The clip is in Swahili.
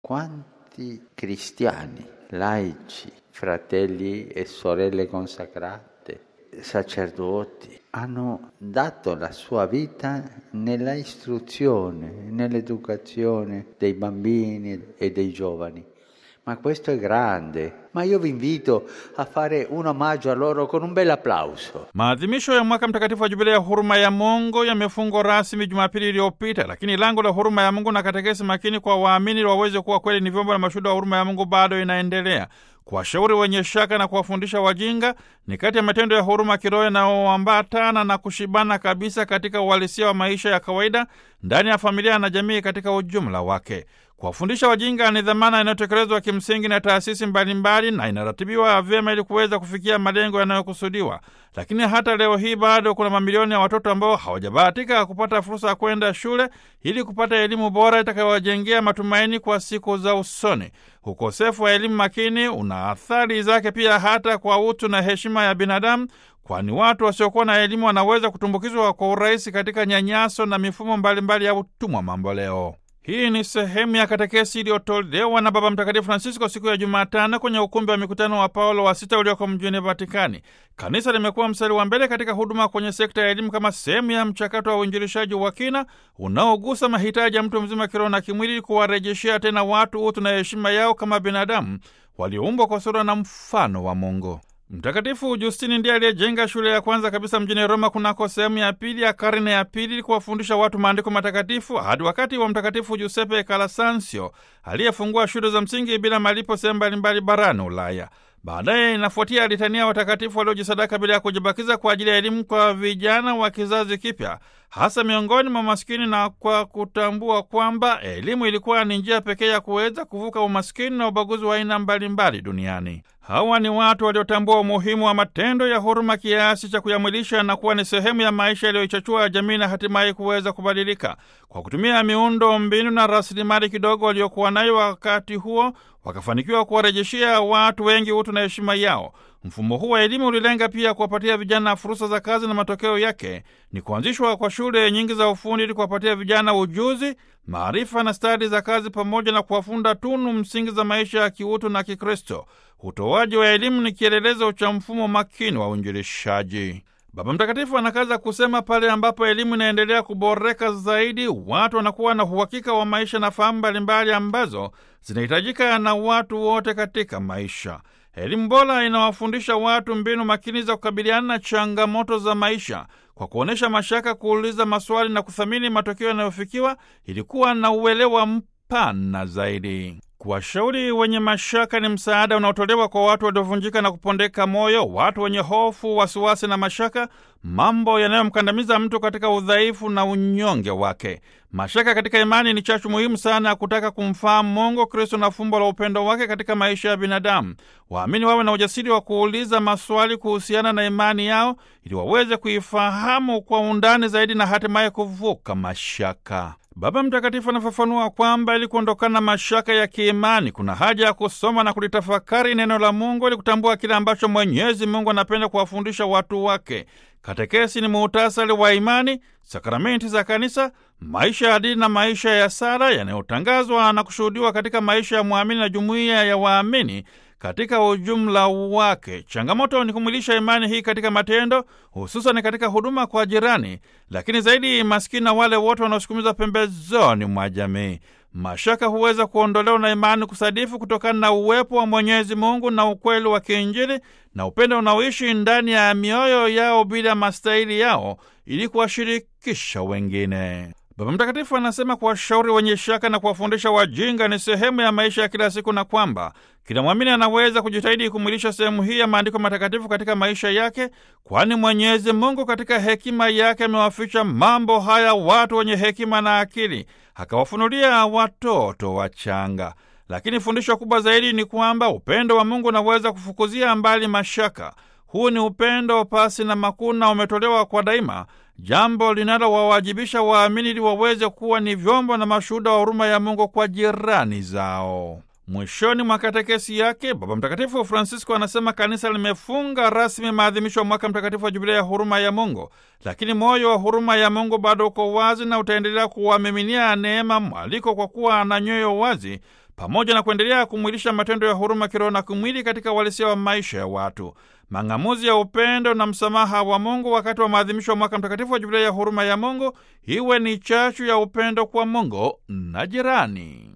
quanti cristiani, laici, fratelli e sorelle consacrate, sacerdoti, hanno dato la sua vita nella istruzione, nell'educazione dei bambini e dei giovani. Ma questo è grande, ma io vi invito a fare un omaggio a loro con un bel applauso. Maadhimisho ya mwaka mtakatifu wa jubilei ya huruma ya Mungu yamefungwa rasmi Jumapili iliyopita, lakini lango la huruma ya Mungu na katekesi makini kwa waamini waweze kuwa kweli ni vyombo na mashuhuda wa huruma ya Mungu bado inaendelea. Kuwashauri wenye shaka na kuwafundisha wajinga ni kati ya matendo ya huruma kiroho yanayoambatana na kushibana kabisa katika uhalisia wa maisha ya kawaida ndani ya familia na jamii katika ujumla wake. Kuwafundisha wajinga ni dhamana inayotekelezwa kimsingi na taasisi mbalimbali na inaratibiwa vyema ili kuweza kufikia malengo yanayokusudiwa. Lakini hata leo hii bado kuna mamilioni ya watoto ambao hawajabahatika kupata fursa ya kwenda shule ili kupata elimu bora itakayowajengea matumaini kwa siku za usoni. Ukosefu wa elimu makini una athari zake pia hata kwa utu na heshima ya binadamu, kwani watu wasiokuwa na elimu wanaweza kutumbukizwa kwa urahisi katika nyanyaso na mifumo mbalimbali mbali ya utumwa mamboleo. Hii ni sehemu ya katekesi iliyotolewa na Baba Mtakatifu Francisco siku ya Jumatano kwenye ukumbi wa mikutano wa Paulo wa Sita ulioko mjini Vatikani. Kanisa limekuwa mstari wa mbele katika huduma kwenye sekta ya elimu kama sehemu ya mchakato wa uinjilishaji wa kina unaogusa mahitaji ya mtu mzima kiroho na kimwili, kuwarejeshea tena watu utu na heshima yao kama binadamu walioumbwa kwa sura na mfano wa Mungu. Mtakatifu Justini ndiye aliyejenga shule ya kwanza kabisa mjini Roma kunako sehemu ya pili ya karne ya pili kuwafundisha watu maandiko matakatifu hadi wakati wa Mtakatifu Giuseppe Calasanzio aliyefungua shule za msingi bila malipo sehemu mbalimbali barani Ulaya. Baadaye inafuatia litania watakatifu waliojisadaka bila ya kujibakiza kwa ajili ya elimu kwa vijana wa kizazi kipya, hasa miongoni mwa maskini, na kwa kutambua kwamba elimu ilikuwa ni njia pekee ya kuweza kuvuka umaskini na ubaguzi wa aina mbalimbali duniani. Hawa ni watu waliotambua umuhimu wa matendo ya huruma kiasi cha kuyamwilisha na kuwa ni sehemu ya maisha yaliyoichachua jamii na hatimaye kuweza kubadilika. Kwa kutumia miundo mbinu na rasilimali kidogo waliokuwa nayo wakati huo, wakafanikiwa kuwarejeshea watu wengi utu na heshima yao. Mfumo huu wa elimu ulilenga pia kuwapatia vijana fursa za kazi, na matokeo yake ni kuanzishwa kwa shule nyingi za ufundi ili kuwapatia vijana ujuzi, maarifa na stadi za kazi, pamoja na kuwafunda tunu msingi za maisha ya kiutu na Kikristo. Utoaji wa elimu ni kielelezo cha mfumo makini wa uinjilishaji. Baba Mtakatifu anakaza kusema, pale ambapo elimu inaendelea kuboreka zaidi, watu wanakuwa na uhakika wa maisha na fahamu mbalimbali ambazo zinahitajika na watu wote katika maisha. Elimu bora inawafundisha watu mbinu makini za kukabiliana na changamoto za maisha kwa kuonyesha mashaka, kuuliza maswali na kuthamini matokeo yanayofikiwa ili kuwa na uelewa mpana zaidi. Kuwashauri wenye mashaka ni msaada unaotolewa kwa watu waliovunjika na kupondeka moyo, watu wenye hofu, wasiwasi na mashaka, mambo yanayomkandamiza mtu katika udhaifu na unyonge wake. Mashaka katika imani ni chachu muhimu sana ya kutaka kumfahamu Mungu, Kristo na fumbo la upendo wake katika maisha ya binadamu. Waamini wawe na ujasiri wa kuuliza maswali kuhusiana na imani yao ili waweze kuifahamu kwa undani zaidi na hatimaye kuvuka mashaka. Baba Mtakatifu anafafanua kwamba ili kuondokana na mashaka ya kiimani kuna haja ya kusoma na kulitafakari neno la Mungu ili kutambua kile ambacho Mwenyezi Mungu anapenda kuwafundisha watu wake. Katekesi ni muhtasari wa imani, sakramenti za Kanisa, maisha ya dini na maisha ya sala yanayotangazwa na kushuhudiwa katika maisha ya mwamini na jumuiya ya waamini katika ujumla wake. Changamoto ni kumwilisha imani hii katika matendo, hususan katika huduma kwa jirani, lakini zaidi maskini na wale wote wanaosukumizwa pembezoni mwa jamii. Mashaka huweza kuondolewa na imani kusadifu kutokana na uwepo wa Mwenyezi Mungu na ukweli wa kiinjili na upendo unaoishi ndani ya mioyo yao bila mastahili yao ili kuwashirikisha wengine. Baba Mtakatifu anasema kuwashauri wenye shaka na kuwafundisha wajinga ni sehemu ya maisha ya kila siku, na kwamba kila mwamini anaweza kujitahidi kumwilisha sehemu hii ya maandiko matakatifu katika maisha yake, kwani Mwenyezi Mungu katika hekima yake amewaficha mambo haya watu wenye hekima na akili, akawafunulia watoto wachanga. Lakini fundisho kubwa zaidi ni kwamba upendo wa Mungu unaweza kufukuzia mbali mashaka. Huu ni upendo pasi na makuna, umetolewa kwa daima, jambo linalowawajibisha waamini ili waweze kuwa ni vyombo na mashuhuda wa huruma ya Mungu kwa jirani zao. Mwishoni mwa katekesi yake, Baba Mtakatifu Francisco anasema kanisa limefunga rasmi maadhimisho ya mwaka mtakatifu wa Jubilia ya huruma ya Mungu, lakini moyo wa huruma ya Mungu bado uko wazi na utaendelea kuwamiminia neema mwaliko, kwa kuwa ana nyoyo wazi pamoja na kuendelea kumwilisha matendo ya huruma kiroho na kimwili katika uhalisia wa maisha ya watu. Mang'amuzi ya upendo na msamaha wa Mungu wakati wa maadhimisho ya mwaka mtakatifu wa Jubilei ya huruma ya Mungu iwe ni chachu ya upendo kwa Mungu na jirani.